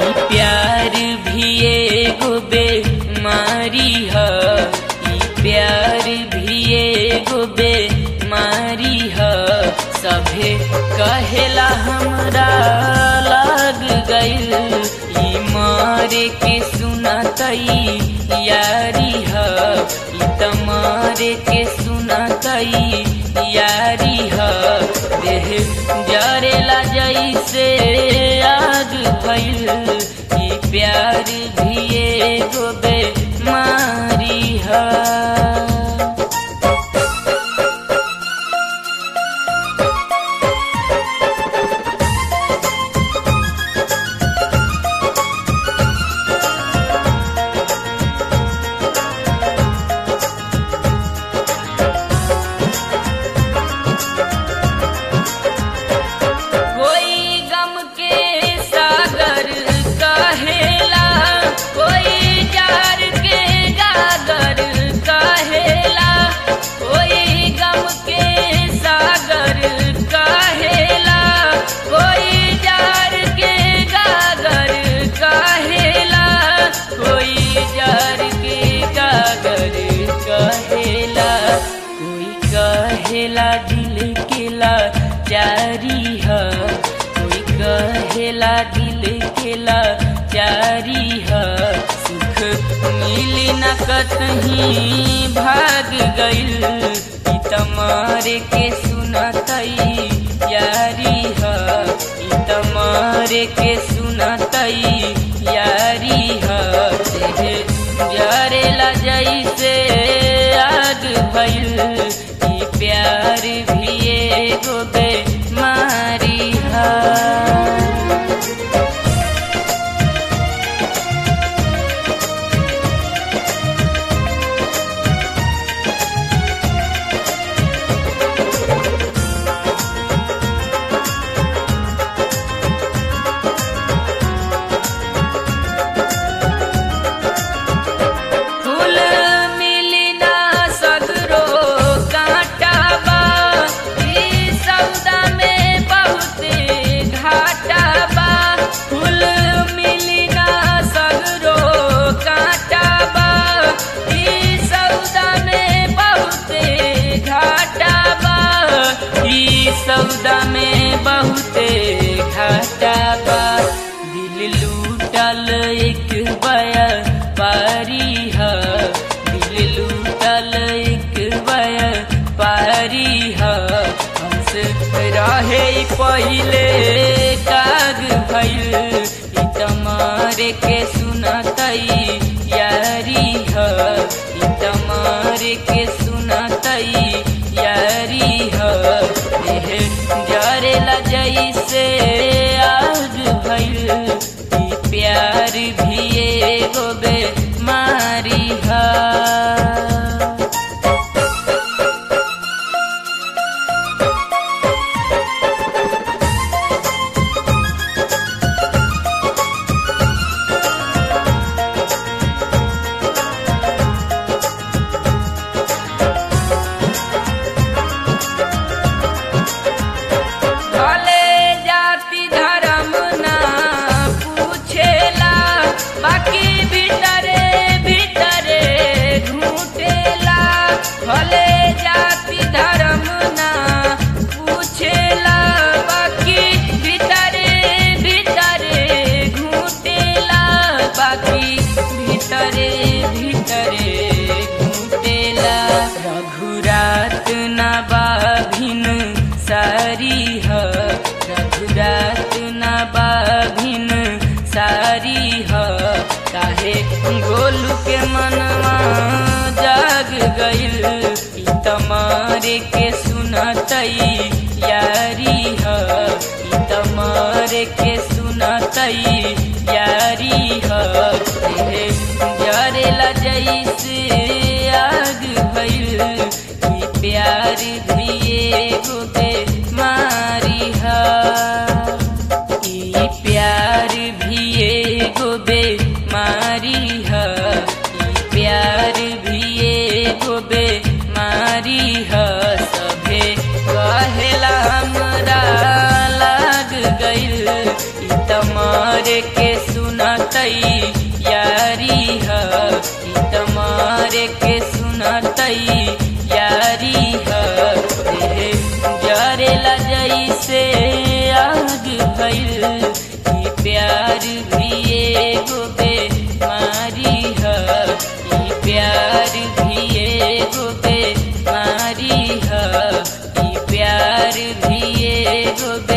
ई प्यार भी एगो बेमारी ह ई प्यार भी एगो बेमारी ह सभे कहेला हमरा लाग गइल ई मारे के सुनतई यारी ह ई तमारे के सुनतई यारी ह देह जरेला जैसे आग भइल ई प्यार भी एगो बेमारी ह कोई गम के सागर कहेला कोई जार के गागर कहेला कोई गम के सागर कहेला कोई जार के गागर कहेला कोई जार के गागर कहेला कोई कहेला दिल केला जारी ह कोई कहेला दिल केला जारी ह सुख मिली न कतहीं भाग गइल ई तमारे के सुनतई यारी ह ई तमारे के सुनतई यारी ह देह जरेला जैसे आग भइल ई प्यार भी एगो बेमारी ह फूल मिली ना सगरो कांटा बा ई सौदा में बहुते घाटा बा फूल मिली ना सगरो कांटा बा ई सौदा में बहुते घाटा बा ई सौदा में बहुते घाटा बा दिल लूटल एक बया पारी ह दिल लूटल एक बया पारी ह हमस रहे पहिले काग भइल ई तमारे के सुनतई यारी ह ई तमारे के सुनतई यारी ह देह जरेला जैसे आग भइल ई प्यार भी एगो बेमारी ह भले जाति धर्म ना पूछेला बाकी भीतरे भीतरे घूटेला भले जाति धर्म ना पूछेला बाकी भीतरे भीतरे घूटेला बाकी भीतरे भीतरे घूटेला रघुरात ना बाभिन सारी ह रघुरात ना बाभिन सारी ह काहे गोलू के मनवा जाग गइल ई तमारे के सुनतई यारी ह ई तमारे के सुनतई यारी ह देह जरेला जैसे आग भइल ई प्यार भी एगो बेमारी ह ई प्यार भी एगो बेमारी ह ई प्यार भी एगो बेमारी ह सभे कहेला हमरा लाग गइल ई तमारे के सुना सुनतई यारी ह ई तमारे के सुनतई यारी ह देहे जरेला जैसे आग भइल ई प्यार भी एगो बेमारी ह ई प्यार भी एगो बेमारी ह ई प्यार भी एगो बे